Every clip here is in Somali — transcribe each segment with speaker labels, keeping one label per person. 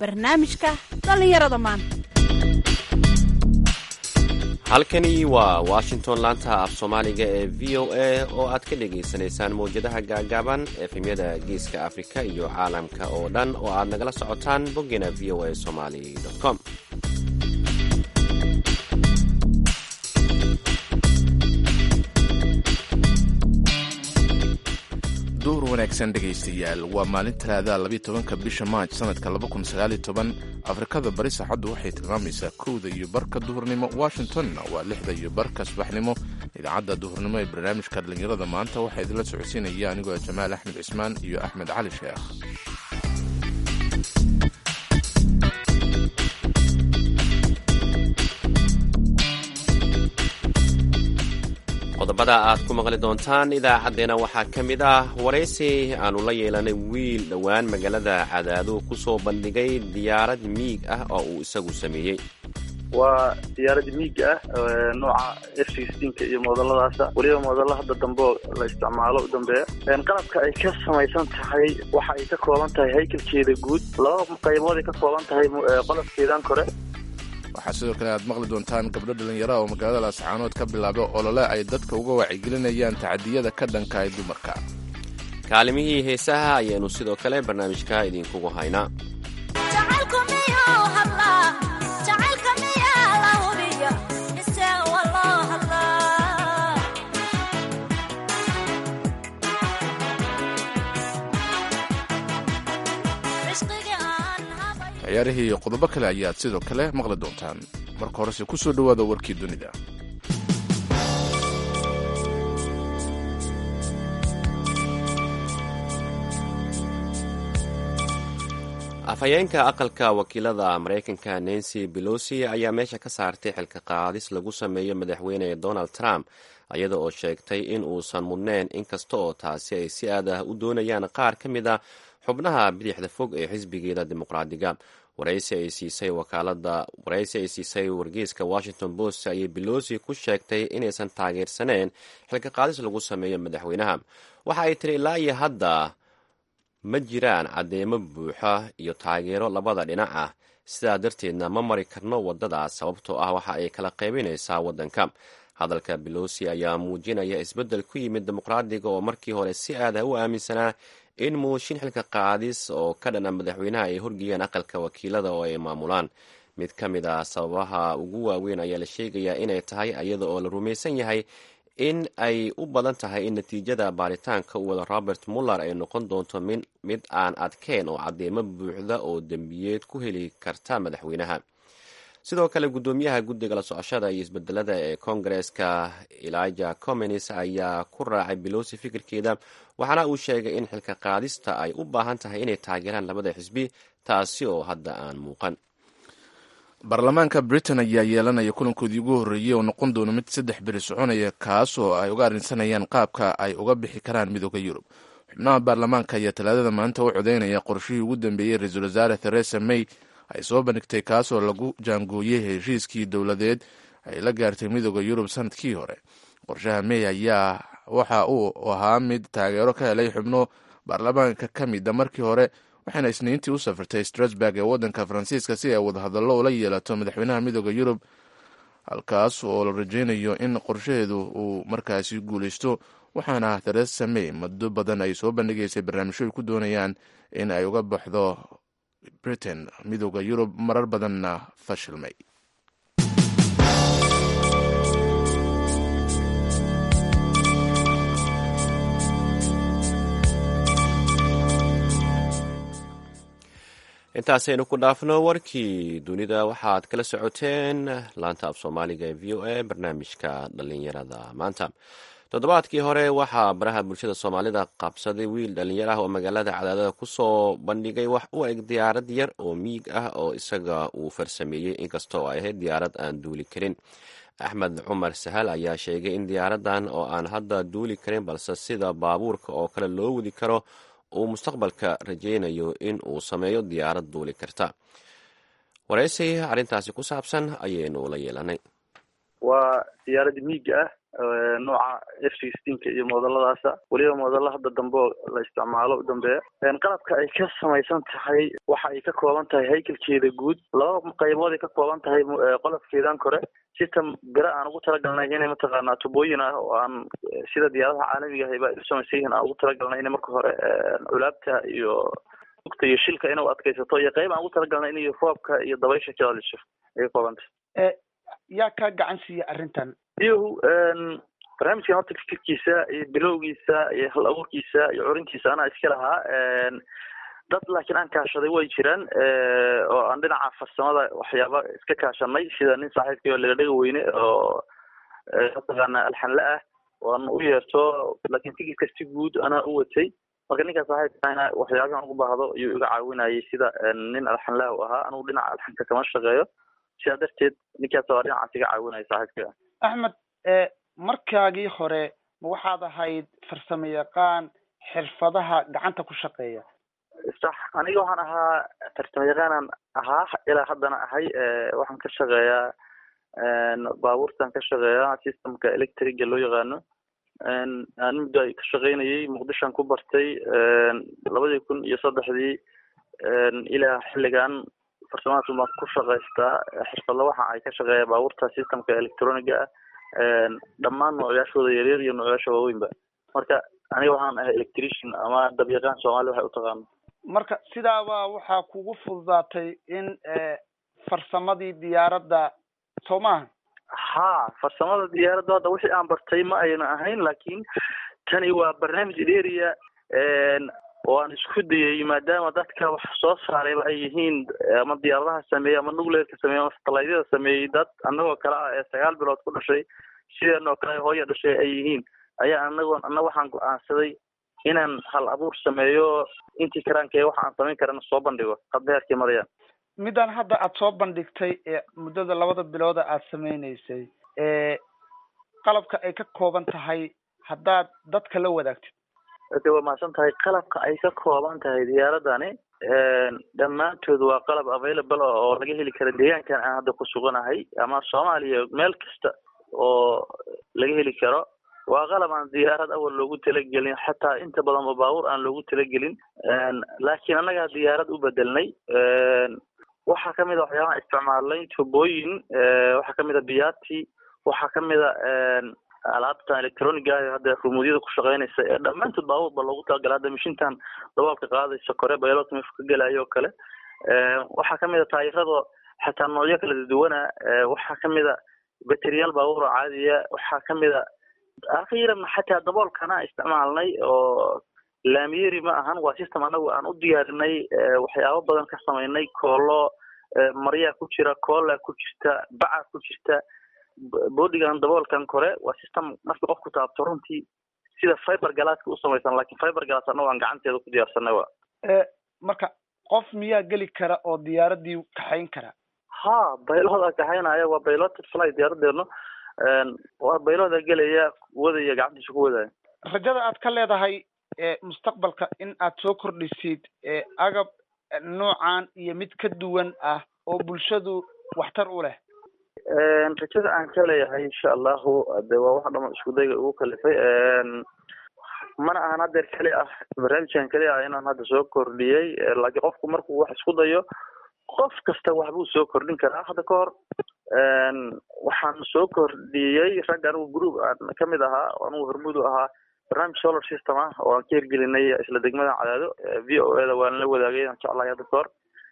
Speaker 1: barnaamijka dhallinyarada maanta
Speaker 2: halkani waa washington laanta af soomaaliga ee v o a oo aad ka dhagaysanaysaan mawjadaha gaagaaban efemyada geeska afrika iyo caalamka oo dhan oo aad nagala socotaan boggeena v o a somali com
Speaker 3: duhur wanaagsan dhegaystayaal waa maalin talaada labiyo tobanka bisha maaj sanadka laba kun sagaaliyo toban afrikada bari saacaddu waxay tilmaamaysaa kowda iyo barka duhurnimo washingtonna waa lixda iyo barka subaxnimo idaacadda duhurnimo ee barnaamijka dhallinyarada maanta waxaa idinla socodsiinaya anigoo jamaal axmed cismaan iyo axmed cali sheekh
Speaker 2: qodobada aad ku maqli doontaan idaacaddeenna waxaa ka mid ah waraysi aannu la yeelanay wiil dhowaan magaalada cadaado ku soo bandhigay diyaarad miig ah oo uu isagu sameeyey
Speaker 4: waa diyaarad miiga ah nooca f sixteenka iyo moodaladaasa weliba moodalla hadda dambe la isticmaalo u dambeeya qalabka ay ka samaysan tahay waxa ay ka kooban tahay haykalkeeda guud laba qaybood ay ka kooban tahay qolofkeedan kore
Speaker 3: waxaa sidoo kale aad maqli doontaan gabdho dhallinyara oo magaalada laascaanood ka bilaabay olole ay dadka uga wacyigelinayaan tacadiyada ka dhanka ee dumarka
Speaker 2: kaalimihii heesaha ayaanu sidoo kale barnaamijka idinkugu haynaa
Speaker 3: ciyaarihii iyo qodobo kale ayaad sidoo kale maqli doontaan marka horese ku soo dhowaada warkii dunida
Speaker 2: afhayeenka aqalka wakiilada maraykanka nancy belosi ayaa meesha ka saartay xilka qaadis lagu sameeyo madaxweyne donald trump iyada oo sheegtay in uusan mudneyn inkasta oo taasi ay si aad ah u doonayaan qaar ka mid a xubnaha bidixda fog ee xisbigeeda dimuqraadiga waraysi ay siisay wakaalada waraysi ay siisay wargeyska washington post ayay belosi ku sheegtay inaysan taageersaneen xilka qaadis lagu sameeyo madaxweynaha waxa ay tiri ilaa iyo hadda ma jiraan caddeemo buuxa iyo taageero labada dhinac ah sidaa darteedna ma mari karno waddadaas sababtoo ah waxa ay kala qaybinaysaa waddanka hadalka belosi ayaa muujinaya isbeddel ku yimid dimuqraadiga oo markii hore si aad ah u aaminsanaa in mooshin xilka qaadis oo ka dhana madaxweynaha ay horgeeyaan aqalka wakiilada oo ay maamulaan mid ka mid ah sababaha ugu waaweyn ayaa la sheegayaa inay tahay iyada oo la rumaysan yahay in ay u badan tahay in natiijada baaritaanka u wada robert muller ay noqon doonto mid aan adkeyn oo caddeemo buuxda oo dembiyeed ku heli karta madaxweynaha sidoo kale guddoomiyaha guddiga la socoshada iyo isbedelada ee kongareska elijah comenis ayaa ku raacay belosi fikirkeeda waxaana uu sheegay in xilka qaadista ay u baahan tahay inay taageeraan labada xisbi taasi oo hadda aan muuqan
Speaker 3: baarlamaanka britain ayaa yeelanaya kulankoodii ugu horreeyey oo noqon doona mid saddex beri soconaya kaas oo ay uga arrinsanayaan qaabka ay uga bixi karaan midooda yurub xubnaha baarlamaanka ayaa talaadada maanta u codeynaya qorshihii ugu dambeeyey ra-iisul wasaare theresa may ay soo bandhigtay kaasoo lagu jaangooyey heshiiskii dowladeed ay la gaartay midooda yurub sanadkii hore qorshaha may ayaa waxa uu ahaa mid taageero ka helay xubno baarlamaanka ka mida markii hore waxayna isniintii u safrtay strasburg ee waddanka faransiiska si ay wadahadallo ula yeelato madaxweynaha midooda yurub halkaas oo la rajeynayo in qorshaheedu uu markaasi guuleysto waxaana theresa may muddo badan ay soo bandhigaysay barnaamijyo ay ku doonayaan in ay uga baxdo britain midooda yurub marar badanna fashilmay
Speaker 2: intaasaynu ku dhaafno warkii dunida waxaad kala socoteen laanta af soomaaliga ee v o a barnaamijka dhallinyarada maanta toddobaadkii hore waxaa baraha bulshada soomaalida qabsaday wiil dhallinyar ah oo magaalada cadaadada kusoo bandhigay wax u eg diyaarad yar oo miig ah oo isaga uu farsameeyey inkasta oo ay ahayd diyaarad aan duuli karin axmed cumar sahal ayaa sheegay in diyaaradan oo aan hadda duuli karin balse sida baabuurka oo kale loo wadi karo uu mustaqbalka rajeynayo in uu sameeyo diyaarad duuli karta waraysi arrintaasi ku saabsan ayaynu la yeelanay
Speaker 4: waa diyaarad miiga ah nooca f sixteenka iyo moodaladaasa weliba moodalla hadda dambe oo la isticmaalo u dambeeya qalabka ay ka samaysan tahay waxa ay ka kooban tahay haykalkeeda guud laba qaybood ay ka kooban tahay qolofkeedan kore system bira aan ugu talagalnay inay mataqaanaa tubooyin ah oo aan sida diyaaradaha caalamiga ahayba ay u samaysan yihiin aan ugu talagalnay inay marka hore culaabta iyo ugta iyo shilka inay u adkaysato iyo qayb aan ugu talagalnay inay roobka iyo dabaysha ka celiso ay ka kooban tahay
Speaker 5: yaa kaa gacan siiya arrintan
Speaker 4: iyahu barnaamijkan horta fikirkiisa iyo bilowgiisa iyo hal abuurkiisa iyo curintiisa anaa iska lahaa dad laakiin aan kaashaday way jiraan oo aan dhinaca farsamada waxyaaba iska kaashanay sida nin saaxiibkay oo lagadhaga weyne oo mataqaana alxanle ah oo aan u yeerto laakiin fikirka si guud anaa u watay marka ninkaa saaxiibkaana waxyaabahan ugu baahdo ayuu iga caawinayay sida nin alxanlaha u ahaa anugu dhinaca alxanka kama shaqeeyo sidaa darteed ninkaas waa dhinacaas iga caawinaya saaxiibka
Speaker 5: axmed markaagii hore ma waxaad ahayd farsamo yaqaan xirfadaha gacanta ku shaqeeya
Speaker 4: sax aniga waxaan ahaa farsamo yaqaanaan ahaa ilaa haddana ahay waxaan ka shaqeeyaa baabuurtan ka shaqeeyaa systemka electriga loo yaqaano aan muddo ay ka shaqeynayay muqdishoan ku bartay labadii kun iyo saddexdii ilaa xilligan farsamadaas baan ku shaqaystaa xirfadla waxa ay ka shaqeeya baabuurta systemka electroniga ah dhammaan noocyashooda yaryar iyo noocyasha waaweynba marka aniga waxaan ahay electrician ama dabyaqaan soomaali waxay utaqaano
Speaker 5: marka sidaabaa waxaa kugu fududaatay in farsamadii diyaaradda soo maaha
Speaker 4: ha farsamada diyaaradda hadda wixii aan bartay ma ayna ahayn laakiin tani waa barnaamij dheeriya oo aan isku dayay maadaama dadka wax soo saarayba ay yihiin ama diyaaradaha sameeyey ama nuclearka sameeyey ama satellaydyada sameeyey dad annagoo kale ah ee sagaal bilood ku dhashay sideen oo kale hooya dhashay ay yihiin ayaa anagoo anna waxaan go-aansaday inaan hal abuur sameeyo intii karaanka waxa aan samayn karana soo bandhigo hadda heerkii marayaan
Speaker 5: midaan hadda aada soo bandhigtay ee muddada labada bilooda aada sameyneysay qalabka ay ka kooban tahay haddaad dadka la wadaagtid
Speaker 4: ade waa mahadsan tahay qalabka ay ka kooban tahay diyaaradani dhammaantood waa qalab available oo laga heli kara deegaankan aan hadda ku suganahay ama soomaaliya meel kasta oo laga heli karo waa qalab aan diyaarad awal loogu talagelin xataa inta badan oo baabuur aan loogu talagelin laakiin annagaa diyaarad u bedelnay waxaa kamid a waxyaabaha isticmaalnay tubooyin waxaa kamid a biyaati waxaa kamid a alaabtan electroniga ah hadda rumuudyada ku shaqeynaysa ee dhammaantood baabuurba loogu talagala hadda mashintan daboolka qaadaysa kore baylotmif ka gelayo o kale waxaa kamid a taayirada xataa noocyo kala duwana waxaa kamid a bateriyaal baabuur oo caadiya waxaa kamid a akhiiran xataa daboolkana isticmaalnay oo laamiyeri ma ahan waa system anagu aan u diyaarinay waxyaabo badan ka samaynay koolo maryaa ku jira koola ku jirta baca ku jirta boodigan daboolkan kore waa system markii qofku taabto runtii sida fiber galaaska u samaysan lakin fiber galaas anagu aan gacanteeda ku diyaarsanay wa
Speaker 5: marka qof miyaa geli kara oo diyaaradii kaxayn kara
Speaker 4: ha baylooda kaxaynaya waa bayloted fly diyaaradeenu waa baylooda gelaya wadaya gacantiisa ku wadaya
Speaker 5: rajada aad ka leedahay mustaqbalka in aad soo kordhisid agab noocan iyo mid ka duwan ah oo bulshadu waxtar u leh
Speaker 4: rajada aan ka leeyahay insha allahu de waa wax dhama isku dayga ugu kalifay mana ahan hadeer keli ah barnaamijkan keli ah inaan hadda soo kordhiyey laakiin qofku markuu wax isku dayo qof kasta waxbuu soo kordhin karaa hadda ka hor waxaan soo kordhiyey rag anigu group aan kamid ahaa anigu hormuud u ahaa barnaamij solar system ah oo aan ka hirgelinay isla degmada cadaado v o e da waan la wadaagay aan jeclahay hadda ka hor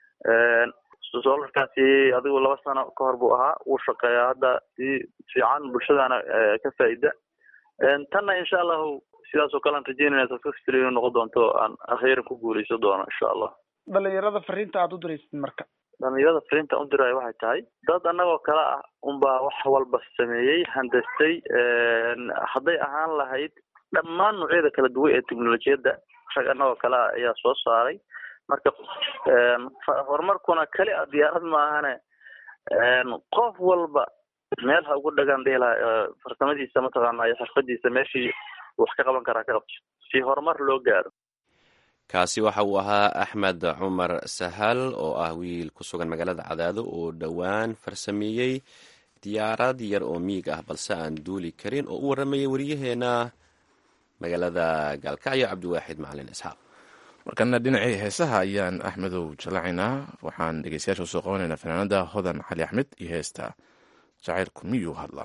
Speaker 4: solarkaasi adigu laba sano ka hor buu ahaa wuu shaqeeyaa hadda si fiican bulshadana ka faa'iida tanna insha allahu sidaas oo kale aan rajeynayna successful inuu noqon doonto aan akhiiran ku guuleysan doono insha allah
Speaker 5: dhalinyarada fariinta aada u diraysid marka
Speaker 4: dhalinyarada fariinta u diraayo waxay tahay dad annagoo kale ah unbaa wax walba sameeyey handastay hadday ahaan lahayd dhammaan noocyada kala duwan ee teknolojiyadda rag annagoo kale ah ayaa soo saaray marka horumarkuna keli a diyaarad maahane qof walba meel ha ugu dhagaan dhihi laha farsamadiisa mataqaana iyo xirfadiisa meeshii wax ka qaban karaa ka qabto si horumar loo gaaro
Speaker 2: kaasi waxa uu ahaa axmed cumar sahal oo ah wiil ku sugan magaalada cadaado oo dhowaan farsameeyey diyaarad yar oo miig ah balse aan duuli karin oo u warramayay waryaheena magaalada gaalkacyo cabdiwaaxid macalin isxaaq
Speaker 3: markana dhinacii heesaha ayaan axmedow jalacaynaa waxaan dhegeystayaasha usoo qabanaynaa fanaanada hodan cali axmed iyo heesta jacaylku miyuu hadlaa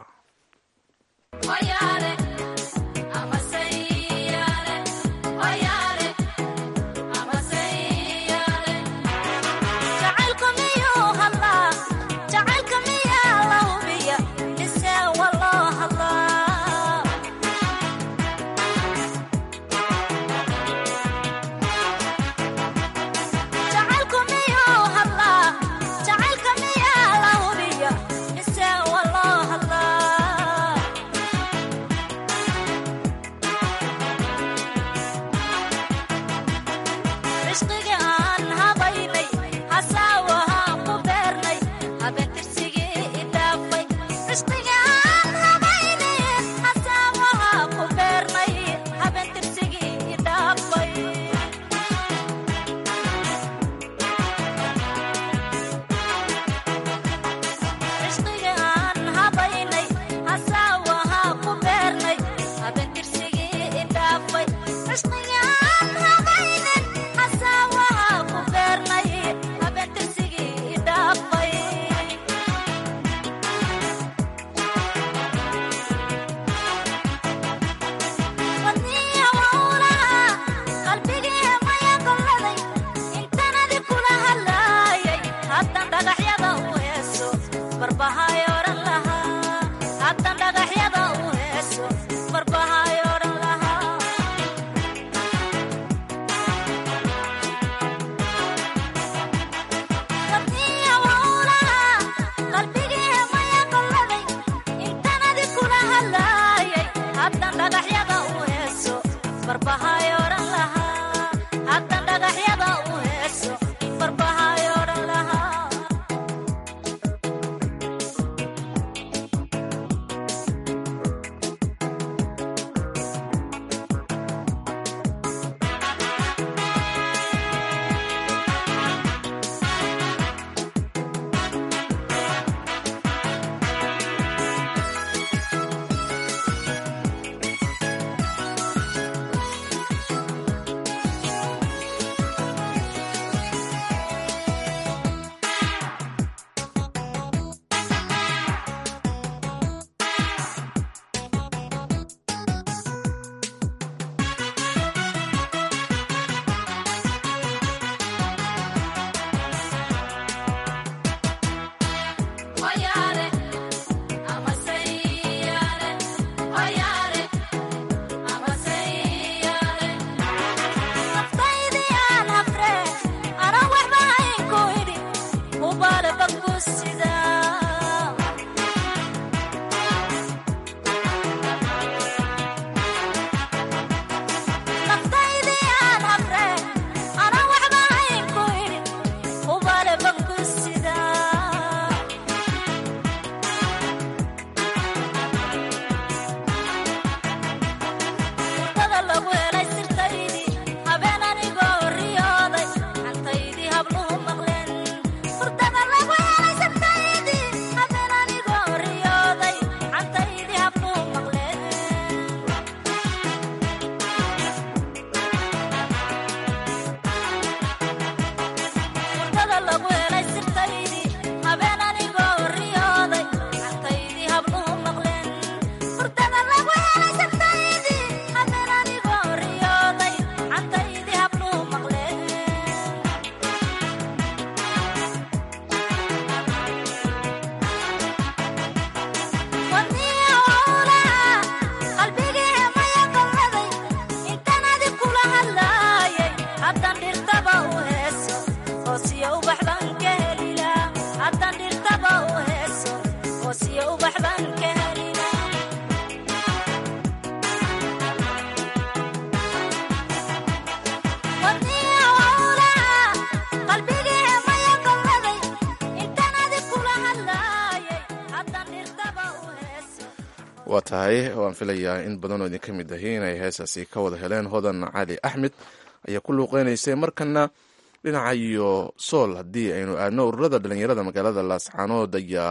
Speaker 3: waa tahay waan filayaa in badanoo idin ka mid ahi inay heesaasi ka wada heleen hodan cali axmed ayaa ku luuqeynaysay markana dhinaca iyo sool haddii aynu aadno ururada dhalinyarada magaalada laascaanood ayaa ka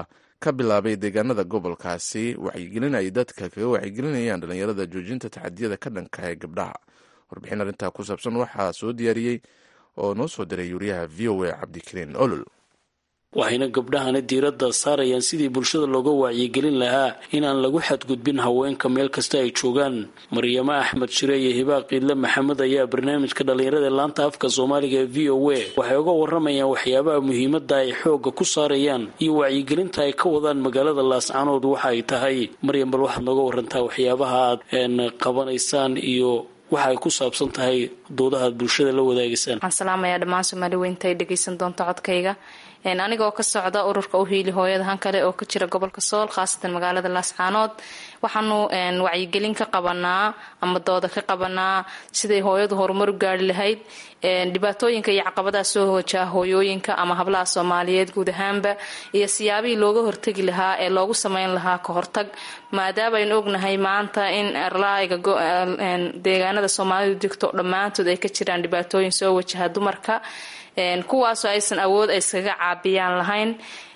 Speaker 3: ka bilaabay deegaanada gobolkaasi wacyigelin ay dadka kaga wacyigelinayaan dhallinyarada joojinta taxadiyada ka dhanka ee gabdhaha warbixin arrintaa ku saabsan waxaa soo diyaariyey oo noo soo diray yuuriyaha v o a cabdikariin olol
Speaker 6: waxayna gabdhahani diiradda saarayaan sidii bulshada looga wacyigelin lahaa inaan lagu xadgudbin haweenka meel kasta ay joogaan maryamo axmed shire iyo hibaaq iidle maxamed ayaa barnaamijka dhallinyarada laanta afka soomaaliga ee v o a waxay uga waramayaan waxyaabaha muhiimada ay xoogga ku saarayaan iyo wacyigelinta ay ka wadaan magaalada laascanood waxa ay tahay maryam bal waxaad nooga warantaa waxyaabaha aad qabanaysaan iyo waxa ay ku saabsan tahay doodaha aad bulshada la wadaagaysaan
Speaker 7: waxaan salaamayaa dhammaan soomaali weynta ay dhegaysan doonto codkayga anigoo ka socda ururka uhiili hooyadahan kale oo ka jira gobolka sool khaasatan magaalada laascaanood waxaanu wacyigelin ka qabanaa ama dooda ka qabanaa siday hooyadu horumar u gaari lahayd dhibaatooyinka iyo caqabadaha soo hojaa hooyooyinka ama hablaha soomaaliyeed guud ahaanba iyo siyaabihii looga hortegi lahaa ee loogu sameyn lahaa ka hortag maadaama aynu ognahay maanta in erlaayga deegaanada soomaalidu degto dhammaantood ay ka jiraan dhibaatooyin soo wajaha dumarka kuwaasoo aysan awood ay iskaga caabiyaan lahayn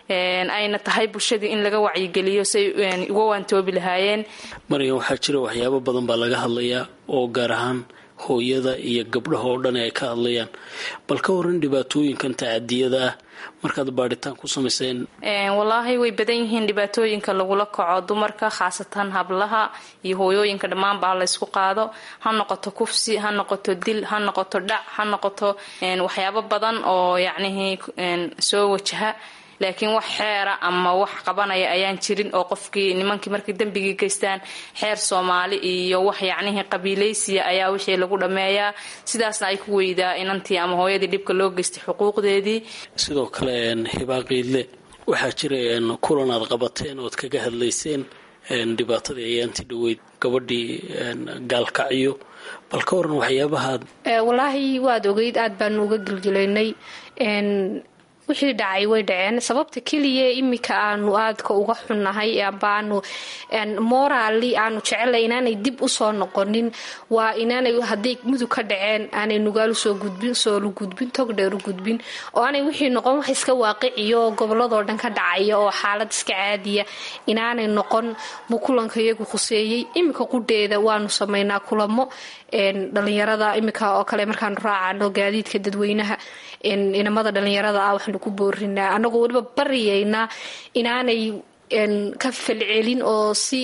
Speaker 7: ayna tahay bulshadii in laga wacyigeliyo say uga waantoobi lahaayeen
Speaker 6: maryan waxaa jira waxyaabo badan baa laga hadlayaa oo gaar ahaan hooyada iyo gabdhaha oo dhan ay ka hadlayaan bal ka waran dhibaatooyinkan tacadiyada ah markaad baadhitaan ku samayseen
Speaker 7: wallaahi way badan yihiin dhibaatooyinka lagula kaco dumarka khaasatan hablaha iyo hooyooyinka dhammaanba laysku qaado ha noqoto kufsi ha noqoto dil ha noqoto dhac ha noqoto waxyaabo badan oo yacnihii soo wajaha laakiin wax xeera ama wax qabanaya ayaan jirin oo qofkii nimankii markay dembigii geystaan xeer soomaali iyo wax yacnihii qabiilaysiya ayaa wixii lagu dhammeeyaa sidaasna ay ku weydaa inantii ama hooyadii dhibka loo geystay xuquuqdeedii
Speaker 6: sidoo kale hibaaqiidle waxaa jira kulan aad qabateen ood kaga hadlayseen dhibaatadii ayaanti dhaweyd gabadhii gaalkacyo bal ka waran waxyaabahaad
Speaker 8: walaahi waad ogeyd aad baanu uga gelgelaynay wixii dhacay way dhaceen sababta keliya imika aanu aadka uga xunnahay ambaanu moraali aanu jecelay inaanay dib usoo noqonin waa inaanay hadday mudug ka dhaceen aanay nugaal usoo gudbin soolu gudbin togdheer u gudbin oo aanay wixii noqon wax iska waaqiciya oo goboladoo dhan ka dhacaya oo xaalad iska caadiya inaanay noqon buu kulanka iyagu khuseeyey imika qudheeda waanu samaynaa kulamo dhalinyarada imika oo kale markaanu raacano gaadiidka dadweynaha inamada dhalinyarada ah waxaanu ku boorinaa anagoo weliba baryaynaa inaanay ka falcelin oo si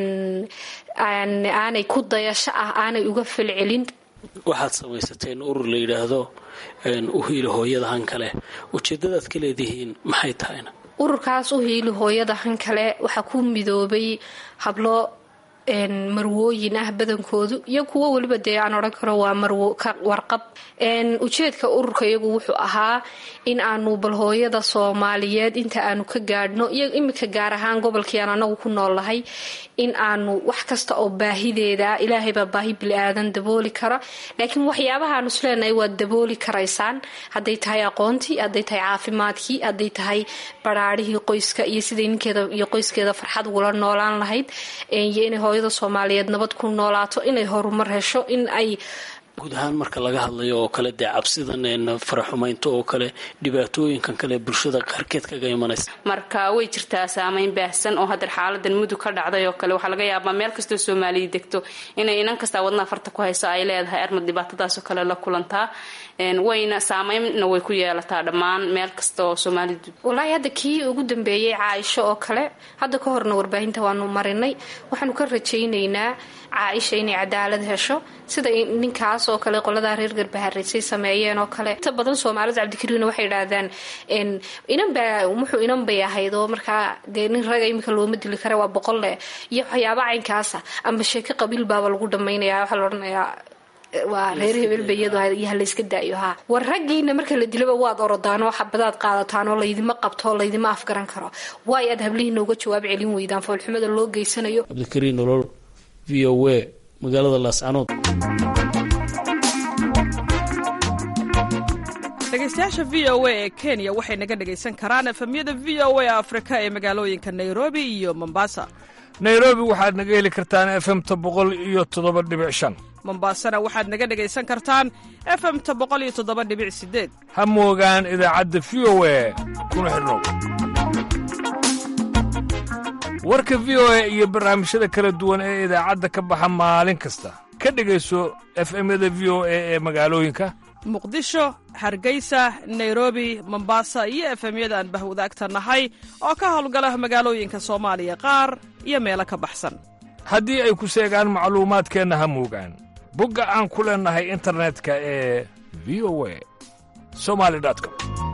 Speaker 8: aanay ku dayasho ah aanay uga falcelin
Speaker 6: waxaad samaysateen urur la yidhaahdo uhiili hooyadahan kale ujeedadaad ka leedihiin maxay tahayna
Speaker 8: ururkaas uhiili hooyadahan kale waxaa ku midoobay hablo marwooyin ah badankoodu iyo kuwo weliba dee aan odhan karo waa marwarqab ujeedka ururka iyagu wuxuu ahaa in aanu bal hooyada soomaaliyeed inta aanu ka gaadhno iyo imika gaar ahaan gobolkii aan anagu ku noolnahay in aanu wax kasta oo baahideeda ilaahay baa baahi bili-aadan dabooli kara laakiin waxyaabahaanu isleenahay waad dabooli karaysaan hadday tahay aqoontii hadday tahay caafimaadkii hadday tahay baraarhihii qoyska iyo siday ninkeeda iyo qoyskeeda farxad ugula noolaan lahayd iyo inay hooyada soomaaliyeed nabad ku noolaato inay horumar hesho in ay
Speaker 6: guud ahaan marka laga hadlayo oo kale dee cabsidan faraxumaynto oo kale dhibaatooyinkan kale bulshada qaarkeed kaga imanaysa
Speaker 7: marka way jirtaa saameyn baahsan oo hadeer xaaladan mudug ka dhacday oo kale waxaa laga yaabaa meel kastoo soomaaliya degto inay inan kastaa wadnaha farta ku hayso ay leedahay armad dhibaatadaasoo kale la kulantaa wayna saameynna way ku yeelataa dhammaan meel kasta oo soomaalida
Speaker 8: walaahi hadda kii ugu dambeeyey caaisho oo kale hadda ka horna warbaahinta waanu marinay waxaanu ka rajaynaynaa caaisha inay cadaalad hesho sida ninkaas oo kale qoladaa reer garbahareysay sameeyeen oo kale inta badan soomaalida cabdikariina waxay idhaahdaan inanbaa wuxuu inan bay ahayd oo markaa dee nin raga imika looma dili kara waa boqolle iyo waxyaaba caynkaasa amba sheeko qabiil baaba lagu dhamaynaya waxaa la odhanayaa waa reer hebelbayado halayska daayo haa war raggiina marka la dilaba waad orodaanoo xabadaad qaadataan oo laydima qabto oo laydima afgaran karo waay aad hablihiina uga jawaab celin weydaan foolxumada loo geysanayo
Speaker 6: cabdikariin nolol v o a magaalada laascanood
Speaker 9: dhegeystayaasha v o a ee kenya waxay naga dhegaysan karaan efemyada v o a afrika ee magaalooyinka nairobi iyo mombasa
Speaker 10: nairobi waxaad naga heli kartaan efemta boqol iyo toddoba dhibic shan
Speaker 9: mombasana waxaad naga dhegaysan kartaan efemta boqol iyo toddoba dhibic sideed
Speaker 10: ha moogaan idaacadda v o a kuna xidhnow warka v o a iyo barnaamijyada kala duwan ee idaacadda ka baxa maalin kasta ka dhegayso efemyada v o a ee magaalooyinka
Speaker 9: muqdisho hargeysa nairobi mombasa iyo efemyada aan bahwadaagta nahay oo ka howlgala magaalooyinka soomaaliya qaar iyo meelo ka baxsan
Speaker 10: haddii ay ku seegaan macluumaadkeenna ha muugaan bogga aan ku leennahay internetka ee v o a somali com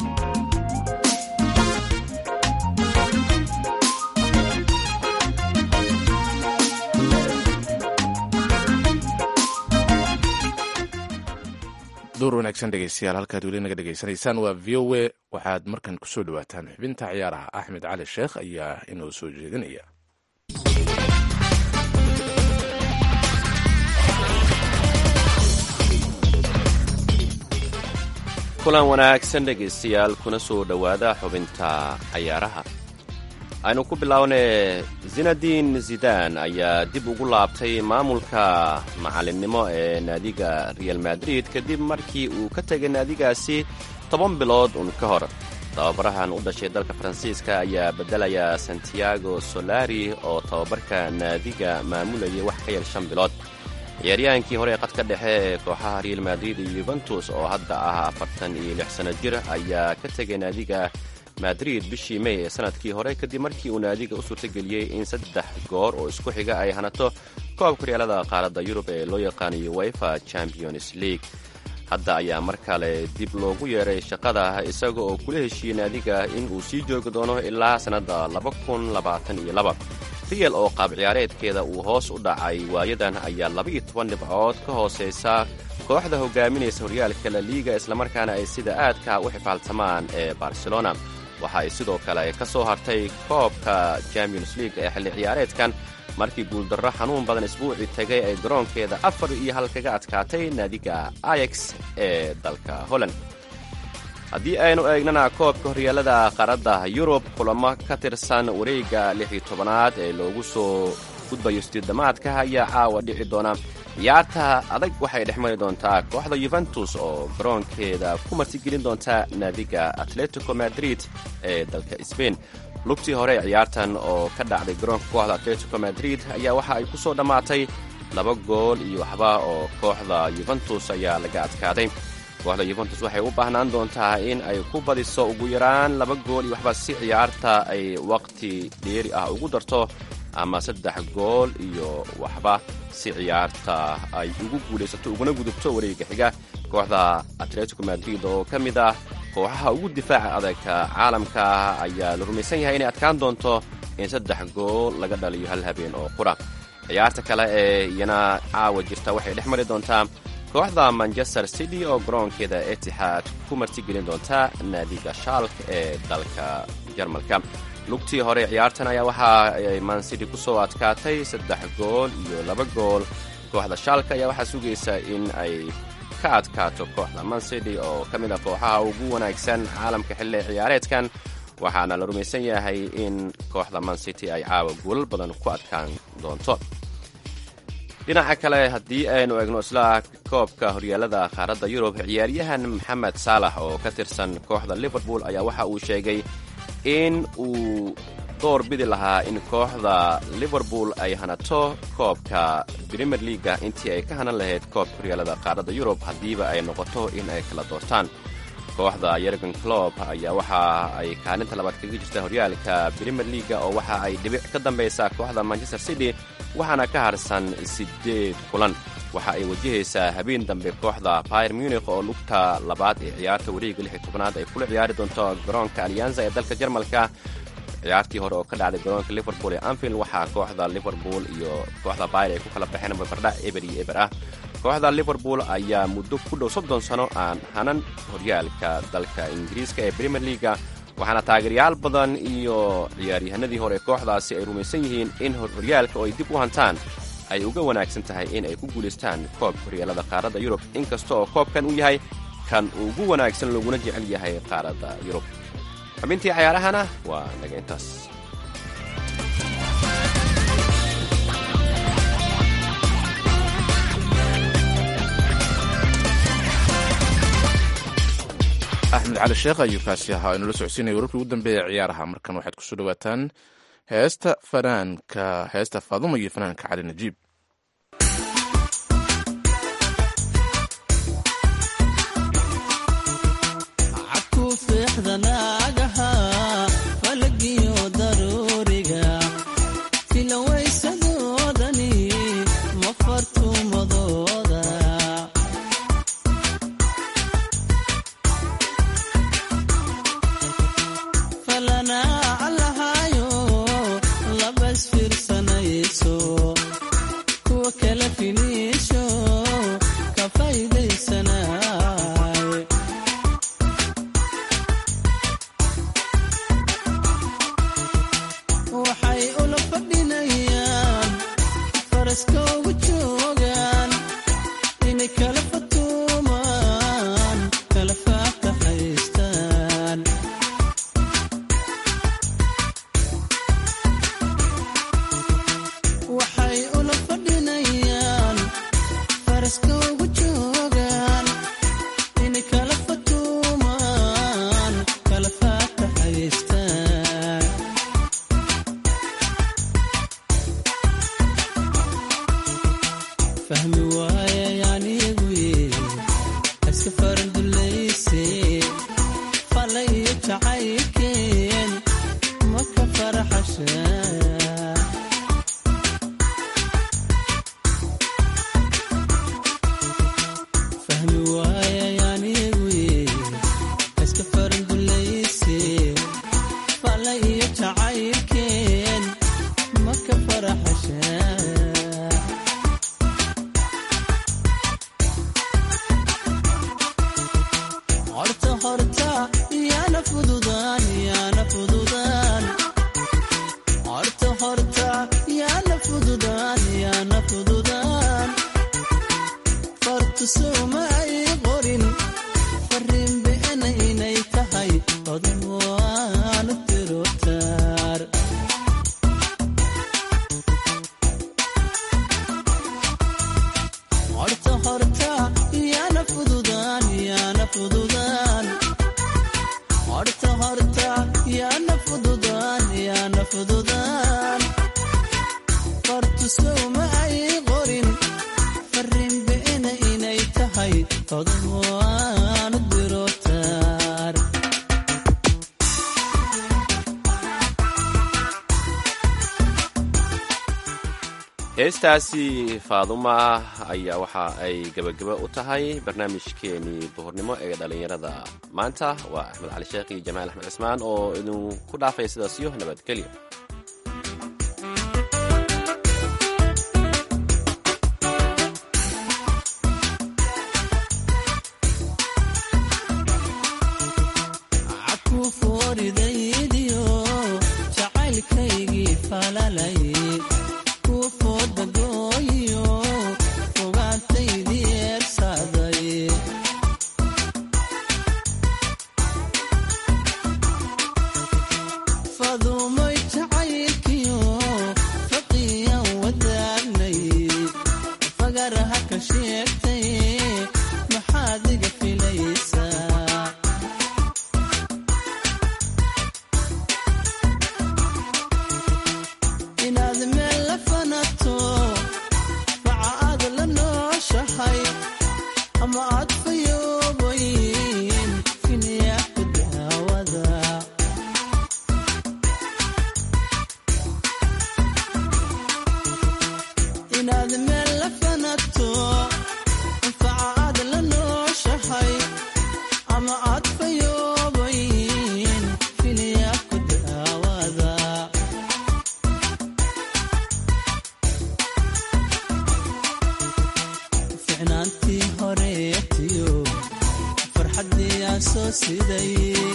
Speaker 3: door wanaagsan dhegeystayaal halkaad weli naga dhegeysanaysaan waa v o a waxaad markan kusoo dhawaataan xubinta ciyaaraha axmed cali sheekh ayaa inoo soo jeedinaya
Speaker 2: kulan wanaagsan dhegaystayaal kuna soo dhowaada xubinta cayaaraha aynu ku bilownay zinadin zidan ayaa dib ugu laabtay maamulka macalinnimo ee naadiga real madrid kadib markii uu ka tegay naadigaasi toban bilood un ka hor tababarahan u dhashay dalka faransiiska ayaa beddelaya santiago solari oo tababarka naadiga maamulayay wax ka yar shan bilood ciyaaryahaankii hore ee qadka dhexe ee kooxaha real madrid iyo yuventus oo hadda ah afartan iyo lix sanno jir ayaa ka tegay naadiga madrid bishii may ee sanadkii hore kadib markii uu naadiga u suurtageliyey in saddex goor oo isku xiga ay hanato koobka horyaalada qaaradda yurub ee loo yaqaanayo wefa champions league hadda ayaa mar kale dib loogu yeeray shaqada isaga oo kula heshiiyey naadiga in uu sii joogi doono ilaa sannadda real oo qaab ciyaareedkeeda uu hoos u dhacay waayadan ayaa labaiyo toban dhibcood ka hoosaysa kooxda hogaaminaysa horyaalka la liiga islamarkaana ay sida aadka u xifaaltamaan ee barcelona waxa ay sidoo kale ka soo hartay koobka champions league ee xilli ciyaareedkan markii guuldarro xanuun badan isbuucii tegay ay garoonkeeda afar iyo hal kaga adkaatay naadiga ayax ee dalka holland haddii aynu eegnana koobka horyaalada qaaradda yurub kulamo ka tirsan wareegga lix iyo tobanaad ee loogu soo gudbayo sideedamaadka ayaa caawa dhici doona ciyaarta adag waxay dhex mari doontaa kooxda yuventus oo garoonkeeda ku martigelin doonta naadiga atletico madrid ee dalka sbain lugtii hore ciyaartan oo ka dhacday garoonka kooxda atletico madrid ayaa waxa ay ku soo dhammaatay laba gool iyo waxba oo kooxda yuventus ayaa laga adkaaday kooxda yuventus waxay u baahnaan doontaa in ay ku badiso ugu yaraan laba gool iyo waxba si ciyaarta ay waqti dheeri ah ugu darto ama saddex gool iyo waxba si ciyaarta ay ugu guulaysato uguna gudubto wareega xiga kooxda atletico madrid oo ka mid ah kooxaha ugu difaaca adagka caalamka ayaa la rumaysan yahay inay adkaan doonto in saddex gool laga dhaliyo hal habeen oo qura ciyaarta kale ee iyana caawa jirta waxay dhex mari doontaa kooxda manchester city oo garoonkeeda etixaad ku martigelin doonta naadiga shaalk ee dalka jarmalka lugtii hore ciyaartan ayaa waxa ay mancity ku soo adkaatay saddex gool iyo laba gool kooxda shaalka ayaa waxaa sugaysa in ay ka adkaato kooxda mancity oo ka mid ah kooxaha ugu wanaagsan caalamka xilli ciyaareedkan waxaana la rumaysan yahay in kooxda mancity ay caawa guulal badan ku adkaan doonto dhinaca kale haddii aynu eegno isla koobka horyaalada qaaradda yurub ciyaaryahan maxamed saalax oo ka tirsan kooxda liverpool ayaa waxa uu sheegay in uu door bidi lahaa in kooxda liverpool ay hanato koobka premier leaga intii ay ka hanan lahayd koobka horyaalada qaaradda yurub haddiiba ay noqoto in ay kala doortaan kooxda yergen clob ayaa waxa ay kaalinta labaad kaga jirta horyaalka premier leaga oo waxa ay dhibic ka dambaysaa kooxda manchester city waxaana ka harsan siddeed kulan waxa ay wajahaysaa habeen dambe kooxda bayer munikh oo lugta labaad ee ciyaarta wareega lix iyo tobanaad ay kula ciyaari doonto garoonka alyanza ee dalka jarmalka ciyaartii hore oo ka dhacday garoonka liverpool ee anfield waxaa kooxda liverpool iyo kooxda bayer ay ku kala baxeen barbardhac eber iyo eber ah kooxda liverpool ayaa muddo ku dhow soddon sano aan hanan horyaalka dalka ingiriiska ee premier leaga waxaana taageeryaal badan iyo ciyaaryahanadii hore kooxdaasi ay rumaysan yihiin in horyaalka oo ay dib u hantaan ay uga wanaagsan tahay in ay ku guulaystaan koobka horyaalada qaaradda yurub inkasta oo koobkan uu yahay kan ugu wanaagsan looguna jecel yahay qaaradda yurub xubintii cayaarahana waa naga intaas
Speaker 3: axmed cali sheekh ayuu kaasi ahaa inula socodsiinaya wararkii ugu dambeeya ciyaaraha markan waxaad kusoo dhawaataan heesta fanaanka heesta faaduma iyo fanaanka cali najiib
Speaker 2: heestaasi faaduma ayaa waxa ay gebageba u tahay barnaamijkeenii duhurnimo ee dhallinyarada maanta waa axmed cali sheekh iyo jamaal axmed cismaan oo idinku dhaafaya sidaasiyo nabadgelyo
Speaker 11: ficnaantii horeetiyo farxaddii aan soo siday